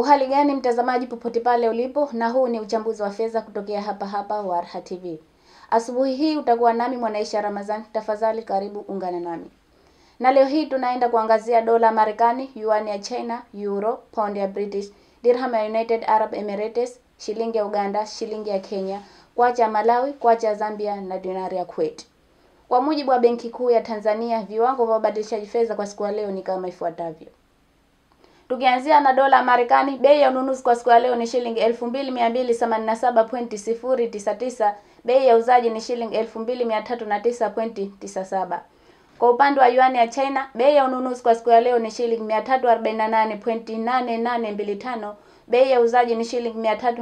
Uhali gani mtazamaji, popote pale ulipo, na huu ni uchambuzi wa fedha kutokea hapa hapa Warha TV. Asubuhi hii utakuwa nami Mwanaisha Ramadhani, tafadhali karibu ungana nami. Na leo hii tunaenda kuangazia dola Marekani, yuan ya China, euro, pound ya British, dirham ya United Arab Emirates, shilingi ya Uganda, shilingi ya Kenya, kwacha ya Malawi, kwacha ya Zambia na dinari ya Kuwait. Kwa mujibu wa Benki Kuu ya Tanzania, viwango vya ubadilishaji fedha kwa siku ya leo ni kama ifuatavyo. Tukianzia na dola ya Marekani, bei ya ununuzi kwa siku ya leo ni shilingi 2287.099, bei ya uzaji ni shilingi 2309.97. Kwa upande wa yuan ya China, bei ya ununuzi kwa siku ya leo ni shilingi 348.8825, bei ya uzaji ni shilingi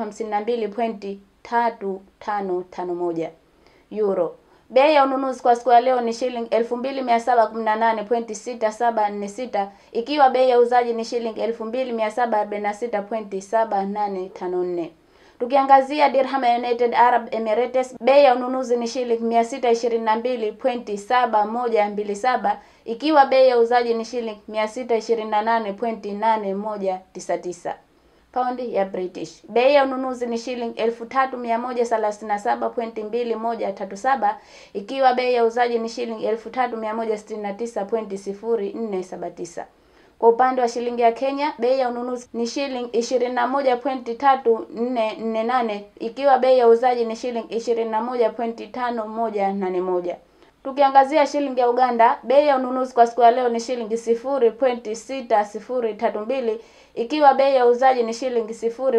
352.3551. Euro Bei ya ununuzi kwa siku ya leo ni shilingi 2718.6746 ikiwa bei ya uzaji ni shilingi 2746.7854. Tukiangazia dirham ya United Arab Emirates, bei ya ununuzi ni shilingi 622.7127 ikiwa bei ya uzaji ni shilingi 628.8199. Paundi ya British. Bei ya ununuzi ni shilingi 3137.2137 ikiwa bei ya uzaji ni shilingi 3169.0479. Kwa upande wa shilingi ya Kenya, bei ya ununuzi ni shilingi 21.3448 ikiwa bei ya uzaji ni shilingi 21.5181. Tukiangazia shilingi ya Uganda, bei ya ununuzi kwa siku ya leo ni shilingi 0.6032 ikiwa bei ya uzaji ni shilingi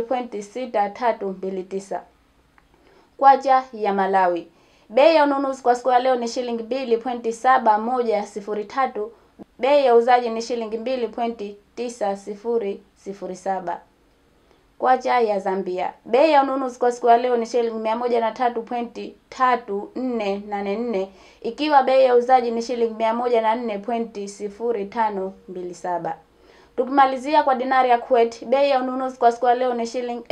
0.6329. Kwacha ya Malawi, bei ya ununuzi kwa siku ya leo ni shilingi 2.7103, bei ya uzaji ni shilingi 2.9007. Kwacha ya Zambia, bei ya ununuzi kwa siku ya leo ni shilingi 103.3484 ikiwa bei ya uzaji ni shilingi 104.0527. Tukimalizia kwa dinari ya Kuwait, bei ya ununuzi kwa siku ya leo ni shilingi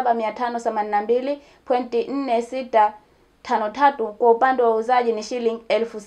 7582.4653 kwa upande wa uuzaji ni shilingi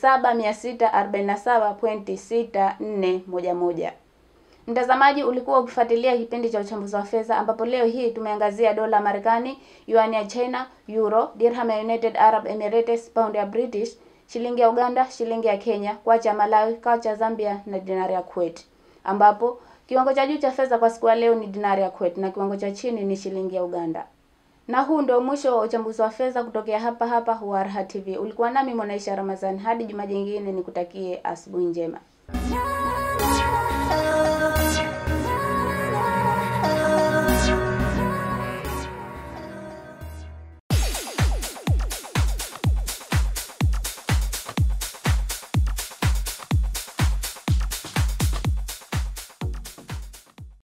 7647.6411. Mtazamaji, ulikuwa ukifuatilia kipindi cha uchambuzi wa fedha ambapo leo hii tumeangazia dola Marekani, yuan ya China, euro, dirham ya United Arab Emirates, pound ya British, shilingi ya Uganda, shilingi ya Kenya, kwacha ya Malawi, kwacha ya Zambia na dinari ya Kuwait, ambapo kiwango cha juu cha fedha kwa siku ya leo ni dinari ya Kuwait na kiwango cha chini ni shilingi ya Uganda. Na huu ndio mwisho wa uchambuzi wa fedha kutokea hapa hapa Warha TV. Ulikuwa nami Mwanaisha Ramadhani, hadi juma jingine, nikutakie asubuhi njema.